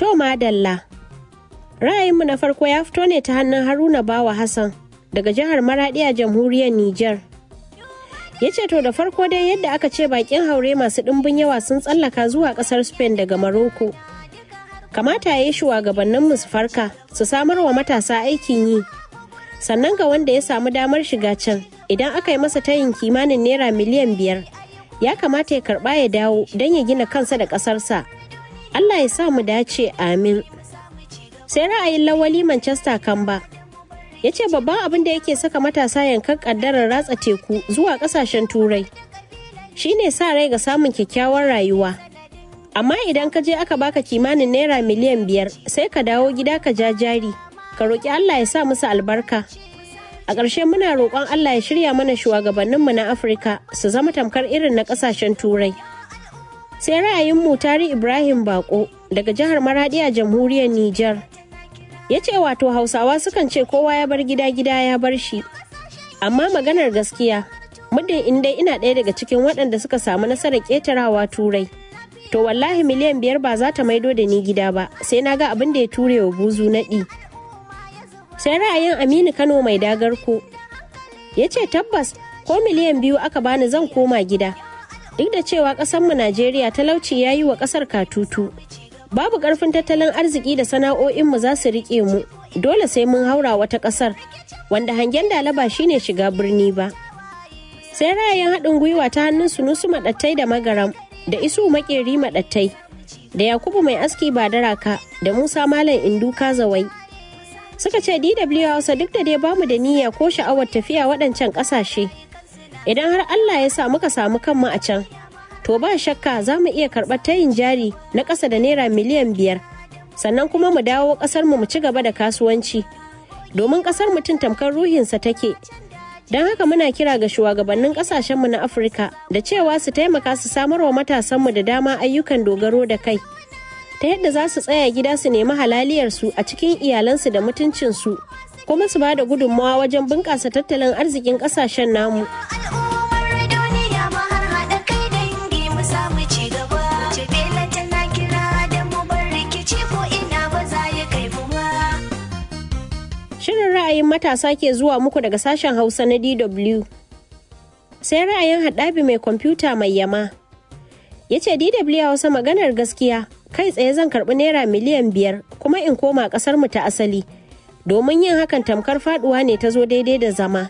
To madalla. Ra'ayinmu na farko ya fito ne ta hannun Haruna Bawa Hassan daga jihar Maradi a jamhuriyar Nijar. Ya ce to da farko dai yadda aka ce bakin haure masu ɗimbin yawa sun tsallaka zuwa ƙasar Spain daga Maroko. Kamata ya yi shugabanninmu su farka su samar wa matasa aikin yi. Sannan ga wanda ya samu damar shiga can idan aka yi masa tayin kimanin naira miliyan biyar ya kamata ya karɓa ya dawo don ya gina kansa da ƙasarsa. Allah ya sa mu dace amin. Sai ra'ayin lawali Manchester Kamba ya ce babban abin da yake saka matasa yankan kaddarar ratsa teku zuwa kasashen turai shine sa rai ga samun kyakkyawar rayuwa. Amma idan ka je aka baka kimanin naira miliyan biyar sai ka dawo gida ka ja jari, ka roƙi Allah ya sa musu albarka. A ƙarshe muna roƙon Allah ya shirya mana shugabanninmu na Afirka su zama tamkar irin na ƙasashen turai. sai ra'ayin mutari ibrahim bako daga jihar maradi a jamhuriyar niger ya ce wato hausawa sukan ce kowa ya bar gida gida ya bar shi amma maganar gaskiya muddin in dai ina ɗaya daga cikin waɗanda suka samu nasarar ƙetarawa turai to wallahi miliyan biyar ba za ta maido da ni gida ba sai na ga abin da ya ture wa buzu naɗi sai ra'ayin aminu kano mai dagarko ya ce tabbas ko miliyan biyu aka bani zan koma gida duk da cewa ƙasarmu Najeriya talauci ya yi wa ƙasar katutu. Babu ƙarfin tattalin arziki da sana'o'inmu za su riƙe mu, dole sai mun haura wata ƙasar, wanda hangen dalaba shine shiga birni ba. Sai ra'ayin haɗin gwiwa ta hannun sunusu maɗattai da magaram, da isu maƙeri maɗattai, da Yakubu mai aski ba daraka, da Musa Malam Indu Kazawai. Suka ce DW Hausa duk da dai bamu da niyya ko sha'awar tafiya waɗancan ƙasashe. idan har Allah ya sa muka samu kanmu a can to ba shakka za mu iya karɓar tayin jari na ƙasa da naira miliyan biyar sannan kuma mu dawo ƙasar mu ci gaba da kasuwanci domin ƙasar mutum tamkar ruhinsa take don haka muna kira ga shugabannin ƙasashenmu na afirka da cewa su taimaka su samar wa matasanmu da dama ayyukan dogaro da kai ta yadda za su tsaya gida su nemi halaliyarsu a cikin iyalansu da mutuncinsu kuma su ba da gudunmawa wajen bunƙasa tattalin arzikin ƙasashen namu. Shirin ra'ayin matasa ke zuwa muku daga sashen Hausa na DW. Sai ra'ayin haɗabi mai kwamfuta mai yama. Ya ce DW Hausa maganar gaskiya kai tsaye zan karɓi naira miliyan biyar kuma in koma ƙasar mu ta asali. Domin yin hakan tamkar faɗuwa ne ta zo daidai da zama.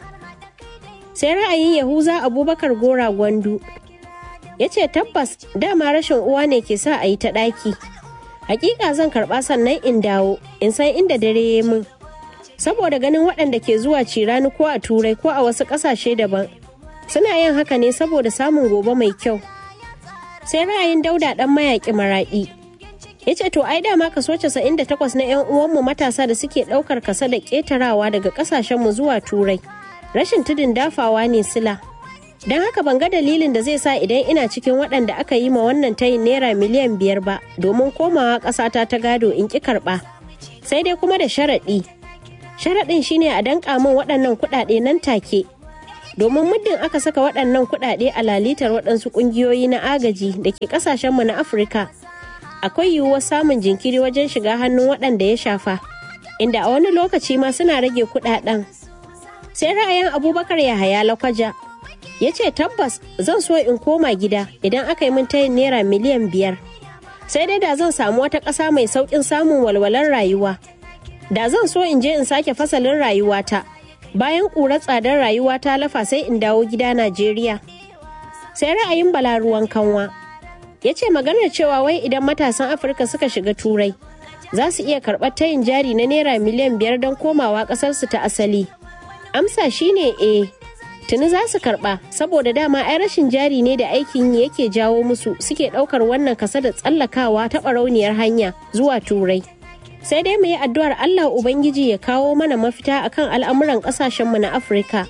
Sai ra'ayin Yahuza Abubakar Gora Gwandu. Ya ce tabbas dama rashin uwa ne ke sa a yi ta ɗaki. Hakika zan karɓa sannan in dawo in san inda dare ya min. saboda ganin waɗanda ke zuwa cirani ko a turai ko a wasu ƙasashe daban suna yin haka ne saboda samun gobe mai kyau sai ra'ayin dauda ɗan mayaƙi maraɗi ya ce to ai dama kaso 98 na 'yan uwanmu matasa da suke ɗaukar kasa da ƙetarawa daga ƙasashenmu zuwa turai rashin tudun dafawa ne sila don haka ban ga dalilin da zai sa idan ina cikin waɗanda aka yi ma wannan tayin naira miliyan biyar ba domin komawa ƙasata ta gado in ƙi karɓa sai dai kuma da sharaɗi sharaɗin shine a danƙa min waɗannan kuɗaɗe nan take domin muddin aka saka waɗannan kuɗaɗe a lalitar waɗansu ƙungiyoyi na agaji da ke ƙasashenmu na afirka akwai yiwuwar samun jinkiri wajen shiga hannun waɗanda ya shafa inda a wani lokaci ma suna rage kuɗaɗen sai ra'ayin abubakar yahaya lakwaja ya ce tabbas zan so in koma gida idan aka yi min tayin naira miliyan biyar sai dai da zan samu wata ƙasa mai sauƙin samun walwalar rayuwa da zan so in je in sake fasalin rayuwata bayan ƙurar tsadar rayuwa ta lafa sai in dawo gida najeriya sai ra'ayin bala ruwan kanwa ya ce maganar cewa wai idan matasan afirka suka shiga turai za su iya karɓar tayin jari na naira miliyan biyar don komawa ƙasarsu ta asali amsa shine eh tuni za su karɓa saboda dama ai rashin jari ne da aikin yi yake jawo musu suke ɗaukar wannan kasa da tsallakawa ta ɓarauniyar hanya zuwa turai sai dai mu yi addu'ar Allah Ubangiji ya kawo mana mafita akan al'amuran ƙasashenmu na Afirka.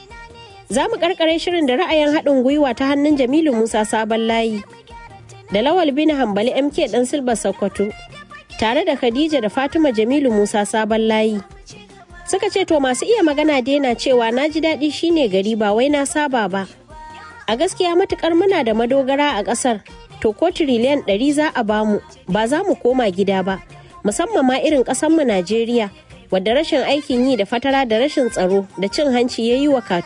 Za mu ƙarƙare shirin da ra'ayin haɗin gwiwa ta hannun Jamilu Musa Sabon Layi, da Lawal bin Hambali MK ɗan Silba Sokoto, tare da Khadija da Fatima Jamilu Musa Sabon Layi. Suka ce to masu iya magana daina cewa na ji daɗi shine gari ba wai na saba ba. A gaskiya matukar muna da madogara a ƙasar, to ko tiriliyan ɗari za a bamu ba za mu koma gida ba. musamman ma irin ƙasanmu Najeriya wadda rashin aikin yi da fatara da rashin tsaro da cin hanci ya yi wa